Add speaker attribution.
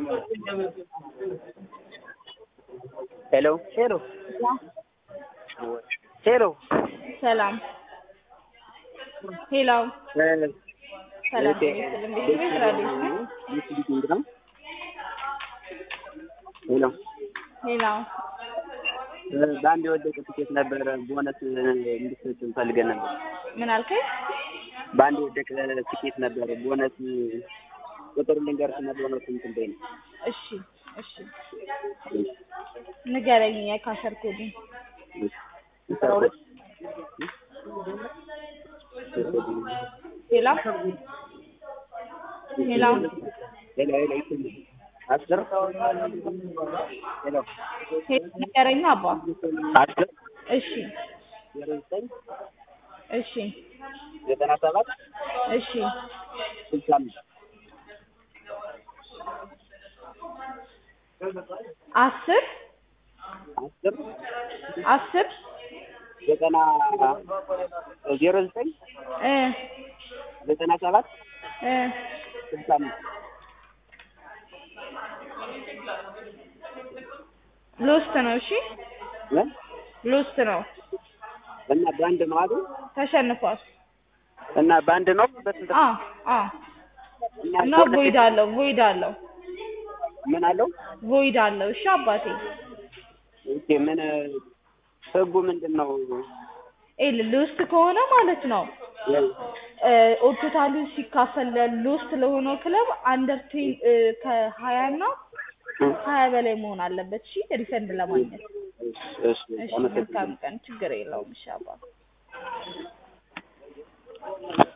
Speaker 1: ሄሎ ሄሎ ሄሎ
Speaker 2: ሰላም ሄሎ ሰላም ቤት ቤት ራዲዮ
Speaker 1: ሄሎ ሄሎ
Speaker 2: ሄሎ
Speaker 1: በአንድ የወደቀ ትኬት ነበረ ቦነስ እንድትሰጭን ፈልገን ነበር።
Speaker 2: ምን አልከኝ?
Speaker 1: በአንድ የወደቀ ትኬት ነበረ ቦነስ ቁጥር ልንገርሽና ቦነስ እንትን በይ ነው።
Speaker 2: እሺ እሺ ንገረኝ የካሸር ኮዱን ሄሎ ሄሎ
Speaker 1: ሄሎ ሄሎ ይስልኝ አስር ሄሎ
Speaker 2: ንገረኝ አባ
Speaker 1: አስር
Speaker 2: እሺ
Speaker 1: ዜሮ ዘጠኝ
Speaker 2: እሺ
Speaker 1: ዘጠና ሰባት
Speaker 2: እሺ
Speaker 1: ስልሳ አምስት
Speaker 2: አስር
Speaker 1: አስር
Speaker 2: አስር
Speaker 1: ዘጠና ዜሮ ዘጠኝ
Speaker 2: እ
Speaker 1: ዘጠና ሰባት
Speaker 2: እ
Speaker 1: ስልሳ አምስት
Speaker 2: ሎስት ነው። እሺ
Speaker 1: እ
Speaker 2: ሎስት ነው።
Speaker 1: እና በአንድ ነው አይደል?
Speaker 2: ተሸንፏል።
Speaker 1: እና በአንድ ነው በስንት
Speaker 2: አ አ
Speaker 1: እና
Speaker 2: እና
Speaker 1: ቦነስ
Speaker 2: ቮይድ አለው ቮይድ አለው
Speaker 1: ምን አለው?
Speaker 2: ቮይድ አለው። እሺ አባቴ
Speaker 1: ኦኬ ምን ህጉ ምንድን ነው?
Speaker 2: ኤል ሎስት ከሆነ ማለት ነው ኦቶታሉ ሲካፈል ሎስት ለሆነው ክለብ አንደር ቴን ከሀያ እና ሀያ በላይ መሆን አለበት። እሺ ሪፈንድ ለማግኘት።
Speaker 1: እሺ
Speaker 2: እሺ
Speaker 1: አመሰግናለሁ።
Speaker 2: መልካም ቀን። ችግር የለውም። እሺ አባ